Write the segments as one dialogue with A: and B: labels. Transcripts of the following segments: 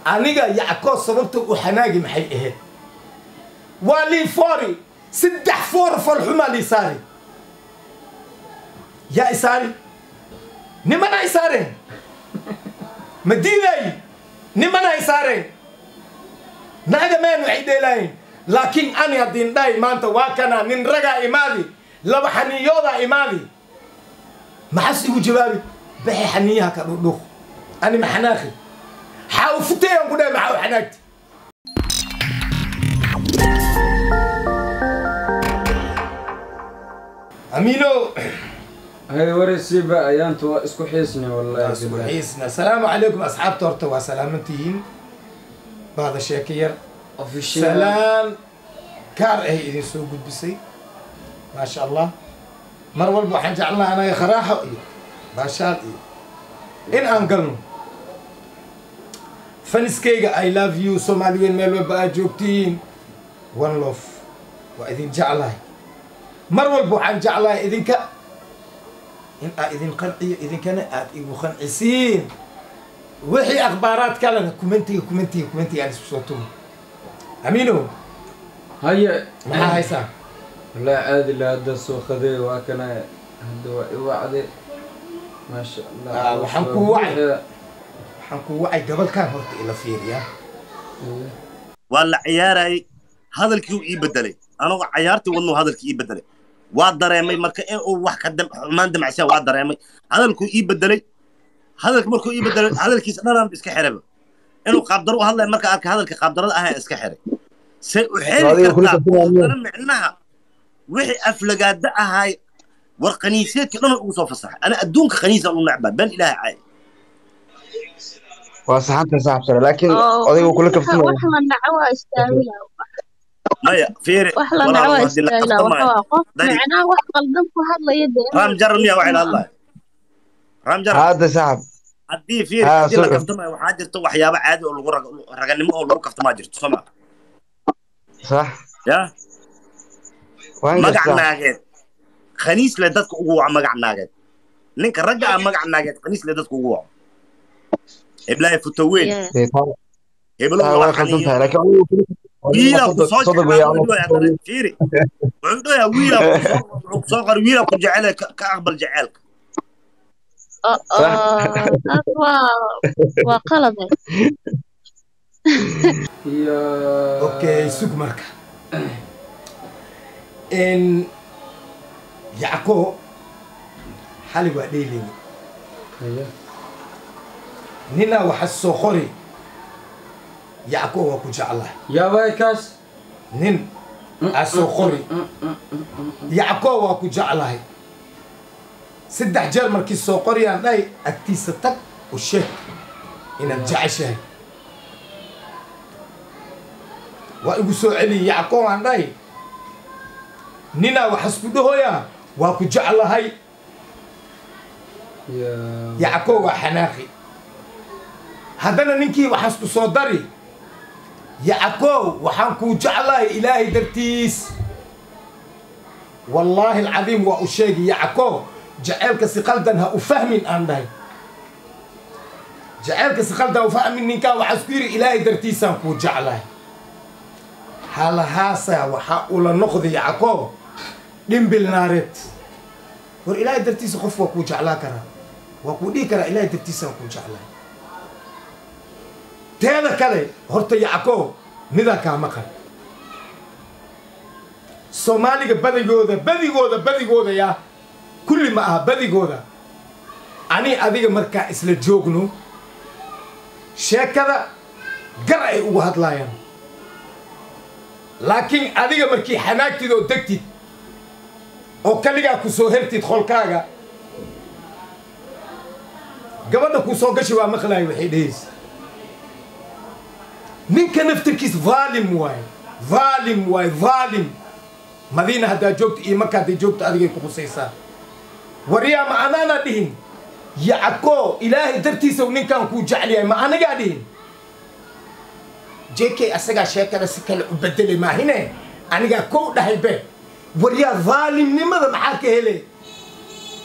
A: aniga yacko sababta u xanaagi maxay ahayd waa lii foori saddex foor falxumaa lii saari yaa isaari nimana isaareen ma diiday nimana isaareen naga meen waxay dheelaayeen laakiin ani haddiin dhahay maanta waa kana nin ragaa imaadi laba xaniyoodaa imaadi maxas igu jawaabi baxi xaniyaha ka dhudhuq ani ma xanaaqi xaa u futayaan ku dhahay maxaa u xanaagti amiino
B: hay waraysiiba ayaantu waa isku xiisni wallahi
A: isku
B: billahi.
A: xiisna asalaamu calaykum asxaabta horta waa salaamantihiin baada sheeka yar
B: Official.
A: salaan kaar ahay idin soo gudbisay maasha allah mar walba waxaan jeclaha anaga kharaaxo iyo baashaal iyo in aan galno faniskayga i love you soomaaliyeed meel walba aad joogtiin one love waa idin jeclahay mar walba waxaan jeclahay idinka in aa idin qanciyo idinkana aad igu qancisiin wixii akhbaaraad kalena kumentiga kumentiga kumentiga aan isku soo tumo amiino
B: haye
A: maxaa haysaa
B: wallahi caadi la hadda soo qaday waa kana hadda waa i wacde maasha allah
A: Ah, waxaan ku wacay. waxaan ku wacay gabalkan horta ila fiiriya
B: Haye.
C: waa la ciyaarayay hadalkii uu ii bedelay anagoo cayaartii wadnuu hadalkii ii bedelay waa dareemay marka in uu wax ka dam- xumaan damacsiya waa dareemay hadalkuu ii bedelay hadalka markuu ii bedelay hadalkiisa dhanaan iska xirayba inuu qaabdaro u hadlaya marka arka hadalka qaabdarada ahaa iska xiray say u xiri
D: Adiga kula
C: kartaa
D: tartamaya.
C: oo dana micnaha wixii aflagaada ahaay war kaniiseedkii dhan ugu soo fasaxay ana adduunka kaniisaan u necbaa been ilaahay caay
D: waa saxanta saaxibsana laakiin odayga kula kaftamaya
E: wax la naco waa istaamila
C: maya fiiri
E: wax la
C: walaal
E: naco waa
C: waa dila
E: istaamila
C: qabtamaayo
E: waxaa qof
C: Dari-
E: macnaa wax qaldan ku hadlaya dee
C: raam jarar miyaa waxay la hadlaya raam jarar
D: hadda saaxib
C: haddii fiir
D: Ah,
C: haddii la
D: sorry.
C: kaftamayo waxaa jirta waxyaabo caadi oo lagu rag- raganimo oo lagu kaftamaa jirto soo ma
D: sax
C: ya
D: waan
C: magac
D: gastaa
C: naageed khaniis le dadka ugu waco magac naageed ninka ragga ah magac naageed khaniis le dadka ugu waco heblahay futaweyn
E: Yeah.
D: Dee, taa-
C: heblo
D: taa
C: waa
D: way qaldan tahay
C: xaniyo
D: laakiin odayga kula
C: wiila ku soo
D: sodog
C: jeclaa
D: weeye,
C: wuxuu dhahay haddana fiiri wuxuu dhahay wiila ku soo- wuxuu soo qori wiila ku jecele ka ka aqbal jeceelka
E: oo oo taas waa waa qalade
B: iyo
A: okay sug marka n yacko xali waa dheeleyni
B: haye
A: ninaa waxa soo qori yacko waa ku jeclahay
B: yaabay kaas
A: nin aa soo qori yacko waa ku jeclahay saddex jeer markii soo qoriyaan dhahay agtiisa tag u sheeg inaad jeceshahay waa igu soo celiyay yacko aan dhahay ninaa waxas ku dhahoyaa waa ku jeclahay
B: Ya
A: yacko waa xanaaqi haddana ninkii waxaas ku soo dari yacko waxaan kuu jeclahay ilaahay dartiis wallaahi alcadiim waa u sheegi yacko jaceylka si qaldan ha u fahmin aan dhahay jaceylka si qaldan ha u fahmin ninkaa waxaas ku yidhi ilaahay dartiisaan kuu jeclahay halahaasa waxaa ula noqday yacko dhimbil naareed war ilaahay dartiisa qof waa kuu jeclaa karaa waa kuu dhihi karaa ilaahay dartiisaan kuu jeclahay teeda kale horta yacko midaa kaa maqan soomaaliga badigooda badigooda badigooda yaa kulli ma aha badigooda ani adiga markaa isla joogno sheekada gar ay ugu hadlaayaan laakiin adiga markii xanaagtid oo degtid oo kaligaa ku soo hertid qolkaaga gabadha kuu soo gashi waa maqlaayo waxay dhehaysa ninka naftirkiis vaalim waaye vaalim waaye vaalim madiina haddaa joogto iyo marka hadday joogto adigay ku khusaysaa waryaa ma anaanaa dhihin yacko ilaahay dartiisa ninkaan kuu jecel yahay ma anagaa dhihin jk asagaa sheekada si kale u bedelay maahine anigaa kow dhahay be waryaa vaalimnimada maxaa ka hele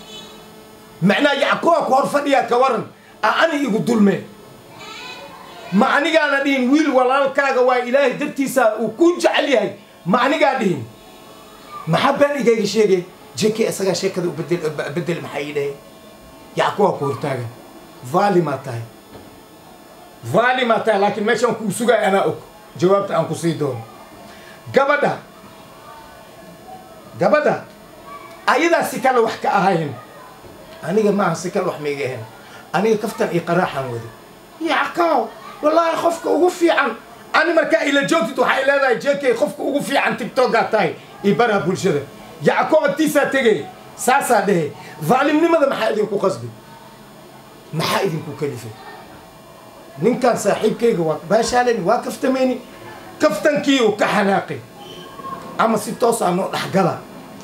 A: macnaa yackoa ku hor fadhiyaa ka waran a ani igu dulme ma anigaana dhihin wiil walaalkaaga waa ilaahay dartiisa uu ku jecel yahay ma anigaa dhihin maxaa been igayga sheegay jeke isagaa sheekada u bedel bedel maxaa ii dhahay yacquwaa ku hortaagan vaalimaa tahay vaalimaa tahay laakiin meeshaan kuu sugay anaa og jawaabta aan ku sii doono gabadha gabadha ayadaa si kale wax ka ahayn aniga maaha si kale wax maiga ahayn aniga kaftan iyo qaraaxan wada yacqaaw wallaahi qofka ugu fiican ani markaa ila joogtid waxay leedahay jekey qofka ugu fiican tigtogaa tahay iyo baraha bulshada yacqoo agtiisaa tegay saasaa dhehe vaalimnimada maxaa idinku qasbi maxaa idinku kalifay ninkan saaxiibkayga waa baashaaleni waa kaftameyni kaftankii uu ka xanaaqay ama si toosaa noo dhexgala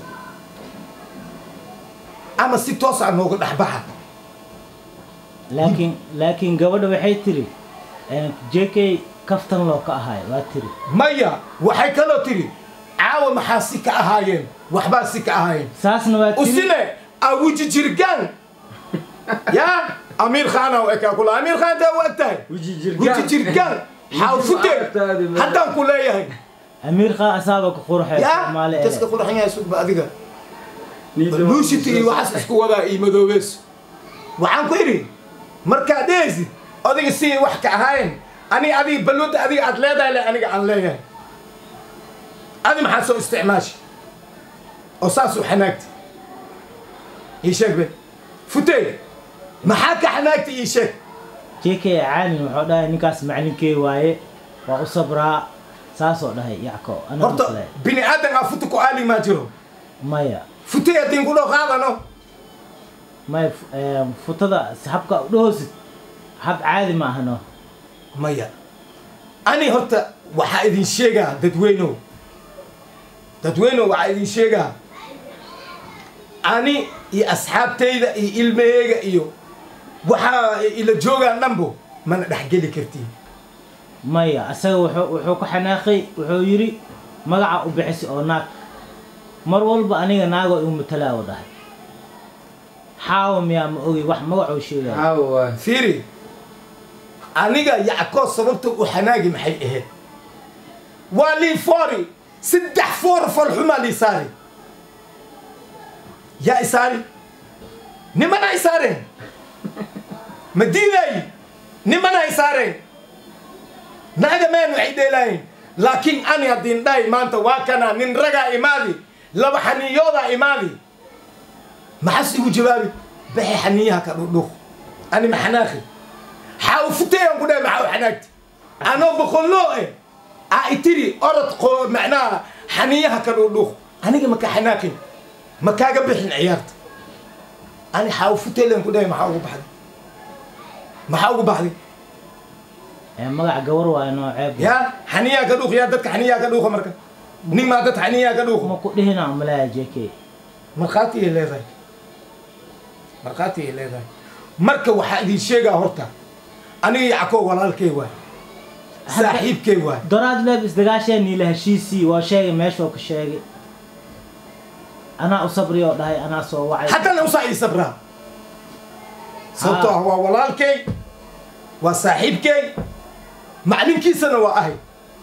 A: ama si toosaa nooga dhexbaxa
F: laakiin laakiin gabadha waxay tiri jk kaftan loo ka ahaay waa tiri
A: maya waxay kaloo tiri caawa maxaa si ka ahaayeen waxbaa si ka ahaayeen
F: saasna waa tiri
A: usine awuji jirgaan yaa amiir khaana u ekaa kula amiir khaan daa u eg tahay
B: Weji
A: wuji jirgaan xaawfute haddaan ku leeyahay
F: amiir qaa asaaba ka qurxay
A: yaa
F: soomaali
A: kaska qurxan yahay sugba adiga luushita iyo waxaas isku wadaa iyo madoobeys waxaan ku idhi markaad dhehaysid adiga si wax ka ahaayeen ani adiga balwada adiga aad leedahay le aniga aan leeyahay adi maxaa soo isticmaashi oo saasuu xanaagti ii sheeg be futey maxaa ka xanaagti ii sheeg
F: jk caalin wuxuu dhahay ninkaas maclinkey waaye waa u sabraa saasoo dhahay yacko ana
A: horta
F: maqlay
A: bini aadan aa futa ku aali maa jiro
F: maya
A: futey haddin ku dhoo qaadano
F: maya f- em, futada habka u dhahoosid hab caadi ma ahano
A: maya ani horta waxaa idin sheegaa dadweynow dadweynow waxaa idin sheegaa ani iyo asxaabtayda iyo ilmaheyga iyo waxaa ila joogaan dhanbo mana dhexgeli kartiin
F: maya asaga wuxuu wuxuu ku xanaaqay wuxuu yidhi magaca u bixisi oo naag mar walba aniga naagoo igu matalaawo dhahay xaawa miyaa ma ogi wax magacuu sheegaya
B: caawa waay
A: fiiri aniga yackoo sababta u xanaagi maxay ahayd waa lii foori saddex foor falxumaa lii saari yaa isaari nimana isaareen ma diidayi nimana isaareen naaga meen waxay dheelaayin laakiin ani haddiin dhahay maanta waa kana nin ragaa imaadi laba xaniyoodaa imaadi maxas igu jawaabi baxi xaniyaha ka dhudhuuq ani ma xanaaqi xaa u futayaan ku dhahay maxaa u xanaagti anoo boqolloo eh aa itiri orod qoo macnaha xaniyaha ka dhudhuuq aniga maka xanaaqin ma kaaga bixin ciyaarta ani xaa u futaylaan ku dhahay maxaa ugu baxday maxaa ugu baxday
F: ee magac gawar waayo noo ceeb
A: yaa xaniyaha ka dhuuq yaa dadka xaniyaha ka dhuuqa marka nin maa dad xaniyaha ka dhuuqa
F: ma ku dhihina malaya jk
A: markhaati ay leedahay markhaati ay leedahay marka waxaa idin sheegaa horta aniga yackoo walaalkay waay saaxiibkay waay
F: doraad leeb isdagaasheen niila heshiisii waa sheegay meeshoo ka sheegay anaa u sabri oo dhahay anaa soo wacay
A: haddana usaa ii sabraa sababtoo ah waa walaalkay waa saaxiibkay maclinkiisana waa ahay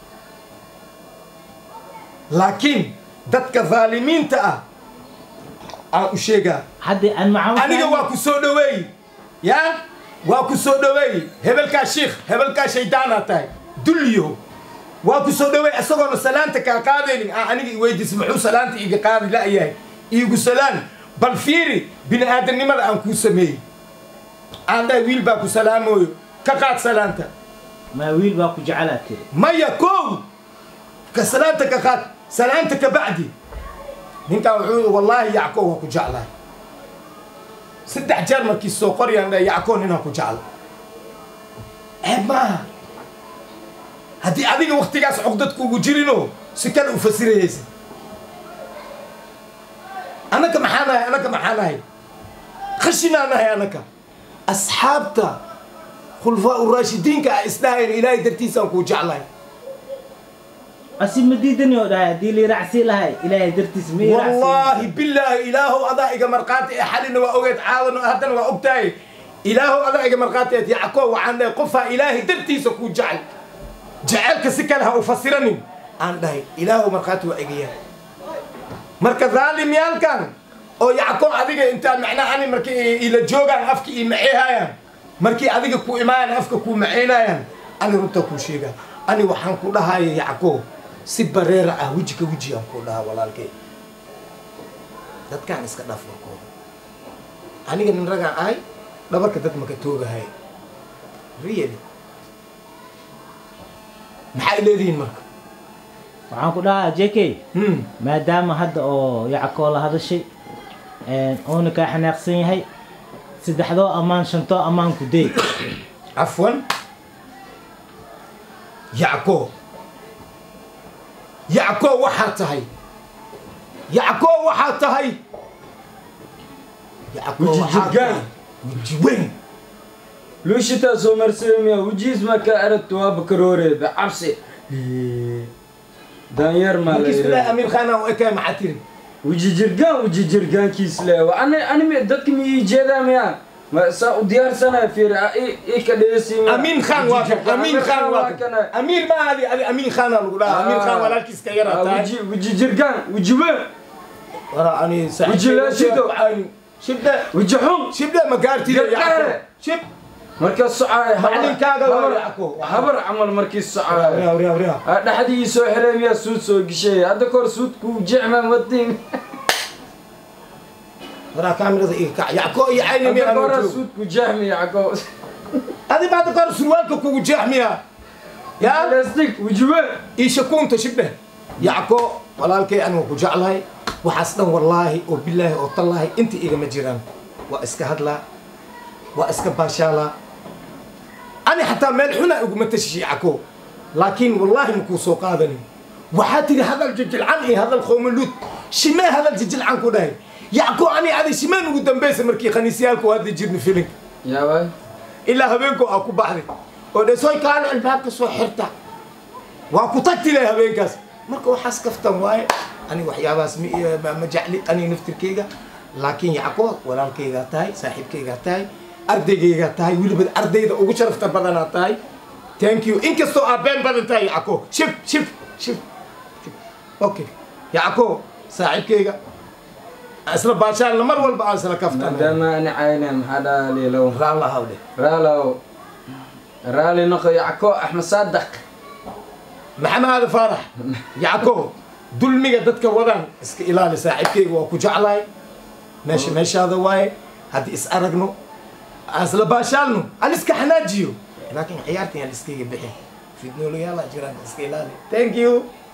A: laakiin dadka dhaalimiinta ah aan u sheegaa
F: haddii aan maxamed
A: aniga waa ku soo dhaweey yaa waa ku soo dhaweey hebelkaa shiikh hebelkaa shaydaanaa tahay dulliyo waa ku soo dhaweey isagoona salaanta kaa qaadaynin aan aniga iweydiis muxuu salaanta iga qaadi la'yahay iigu salaan bal fiiri bini aadamnimada aan kuu sameeyey aan dhahay wiil baa ku salaamooyo ka qaad salaanta
F: maa wiil baa ku jecelaa tiri
A: maya kow ka salaanta ka qaad salaanta ka bacdi ninkaan wuxuu wallaahi yacko waa ku jeclahay saddex jeer markii soo qoryaan dha yacko ninaan ku jecla ceeb maaha haddii adiga waktigaas cogdad kuugu jirinoo si kale u fasirayaysa annaka maxaa nahay annaka maxaa nahay khashinaa nahay annaka asxaabta khulfaa uraashidiinka a isdhahayn ilaahay dartiisaan kuu jeclahay
F: asi ma diidani oo dhahay haddii liiracsi lahay ilaahay dartiis ma
A: والله بالله إلهه أضاء إيجا مرقات حالنا وأوجد عاون هذا وأبتاي ilaahow adaa iga markhaatiyeed yacqoob waxaan dhahay qofaa ilaahay dartiisa kuu jecel jaceylka si kale ha u fasiranin aan dhahay ilaahow markhaati waa iga yahay marka raalimyaalkan oo yacqoob adiga intaan macnaha ani markii ila joogaan afka ii maceehayaan markii adiga ku imaayaan afka kuu maceynayaan ani runta kuu sheegaa ani waxaan ku dhahaya yacqoob si bareera ah weji ka weji aan ku dhahaa walaalkay dadkaan iska dhaf warkooda aniga nin ragaan ahay dhabarka dad maka toogahay really maxay leedihiin marka
F: waxaan ku dhahaa jk
A: hmm.
F: maadaama hadda oo yacqoo la hadashay oona kaa xanaaqsan yahay saddexdoo ammaan shantoo ammaan ku day
A: عفوا يعقوب يعقوب وحاتهي يعقوب وحاتهي يعقوب
B: وجي
A: وحاتهي
B: جرجان.
A: وجي وين
B: luushita soo marsamaya wejiis marka aragto waa bakaroore bacabsi daanyeer maa la
A: مركز بالله
B: yidhaha
A: امير خان وإكا معتري
B: weji jirgaan weji jirgaankiis le ani anime dadka mi ii jeedaa miya ma saa u diyaarsanaya fiir i ka dheesi
A: امين خان واقف امين خان واقف امير ما هذه هذه امين خان اقول امين خان ولا كيس كيرا تاي
B: weji weji jirgaan weji weyn
A: ورا اني سعيد
B: وجي لا شدو.
A: شبدا
B: weji xun
A: شبدا مقارتي يا
B: يا
A: يعقوب شب
B: markaa socaaya
A: Macalinkaaga waa Yacquub.
B: habar camal markii socaaya
A: وريا وريا وريا
B: dhexdii soo xireen miyaa suud soo geshay hadda kahor suudku jecmaan wadin
A: ورا كاميرا إيه يعقوب يا عيني مين
B: hadda kahora
A: أنا
B: suudku jahmi yacqoob
A: هذه بعد قرن سروالك كوكو جحمية يا
B: plastic wejiwe
A: إيش كنت تشبه يعقوب ولا الكي أنا وكو جعلهاي وحسنا والله وبالله وطلعه أنت إيجا مجيران وإسك هدلا وإسك باشالا أنا حتى ملحنا أقول متشي يعقوب لكن والله مكو سوق هذا وحاتي هذا الججل عن إيه هذا الخوم اللوت شما هذا الججل عن كوداي يعقوب أنا هذا شما نقول بيس مركي خنيسيالك وهذا جيرني فيلم
B: yaabay
A: ilaa habeenku aa ku baxday oo dhesoy kaano albaabka soo xirta waa ku tagti leh habeenkaas marka waxaas kaftan waaye ani waxyaabahaas ma ma- ma jecli ani naftirkeyga laakiin yacqoob walaalkaygaa tahay saaxiibkaygaa tahay ardaygaygaa tahay weliba ardayda ugu sharafta badanaa tahay thank you inkastoo aa been badan tahay yacqoob shib shib shib shib. okay yacqoob saaxiibkayga isla baashaalna mar walba aan isla kaftan
B: maadaama ani cayne maxaa dhaaliilow
A: raalla hawdhe
B: raalow raali noqo yacko axmed saadaq
A: maxamed aada faarax yacqoob dulmiga dadka wadaan iska ilaali saaxiibkayga waa ku jeclahay meesha meeshaada waaye haddii is aragno aan isla baashaalno aan iska xanaajiyo laakiin ciyaartan aan iskaga bixin fidnoolayaala jiraan iska ilaali thank you